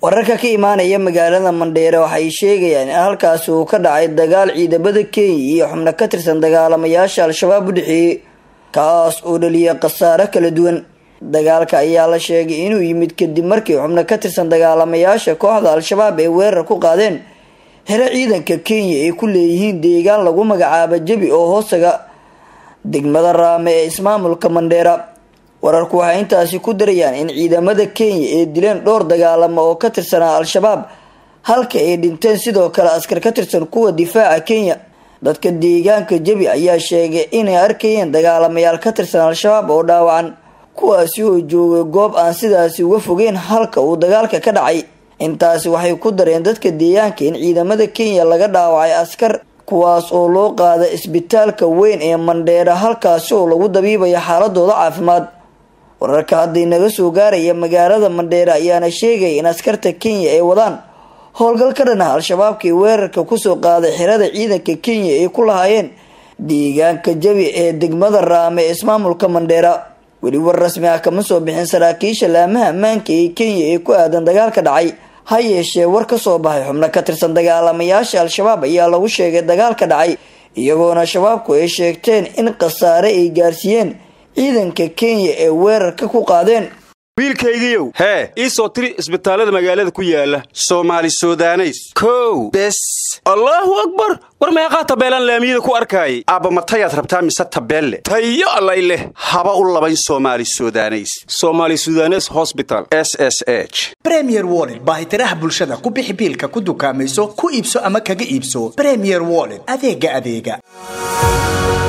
wararka ka imaanaya magaalada mandheere waxay sheegayaan in halkaasi uu ka dhacay dagaal ciidamada kenya iyo xubno ka tirsan dagaalamayaasha al-shabaab u dhexeeyey kaas oo dhaliyay khasaare kala duwan dagaalka ayaa la sheegay inuu yimid kadib markii xubno ka tirsan dagaalamayaasha kooxda al-shabaab ay weerar ku qaadeen xero ciidanka kenya ay ku leeyihiin deegaan lagu magacaabo jebi oo hoostaga degmada raame ee ismaamulka mandheera wararku waxay intaasi ku darayaan in ciidamada kenya ay dileen dhowr dagaalamo oo ka tirsanaa al-shabaab halka ay dhinteen sidoo kale askar ka tirsan kuwa difaaca kenya dadka deegaanka jebi ayaa sheegay inay arkayeen dagaalamayaal ka tirsan al-shabaab oo dhaawacan kuwaasi oo joogay goob aan sidaasi uga fogeyn halka uu dagaalka ka dhacay intaasi waxay ku dareen dadka deegaanka in ciidamada kenya laga dhaawacay askar kuwaas oo loo qaada isbitaalka weyn ee mandheera halkaasi oo lagu dabiibayo xaaladooda caafimaad wararka hadday naga soo gaaraya magaalada mandheere ayaana sheegaya in askarta kenya ay wadaan howlgal ka dhan ah al-shabaabkii weerarka kusoo qaaday xirada ciidanka kenya ay ku lahaayeen deegaanka jabi ee degmada raame ee ismaamulka mandheera weli war rasmi ah kama soo bixin saraakiisha laamaha ammaanka ee kenya ee ku aadan dagaalka dhacay ha yeeshee war ka soo baxay xubno ka tirsan dagaalamayaasha al-shabaab ayaa lagu sheegay dagaalka dhacay iyagoona shabaabku ay sheegteen in khasaare ay gaarsiiyeen ciidanka kenya ee weerarka ku qaadeen wiilkaygiiow hee ii soo tiri isbitaallada magaalada ku yaala soomaali sudaneys kow bes allaahu akbar war meeqaa tabeelaan laamiyada ku arkaayay aabba matayaad rabtaa mise tabeelle tayo allay leh haba u labayn soomaali sudaneys somaali sudanes hosbital s s h bremier wollet baahitiraha bulshada ku bixi biilka ku dukaamayso ku iibso ama kaga iibso bremier wollet adeega adeega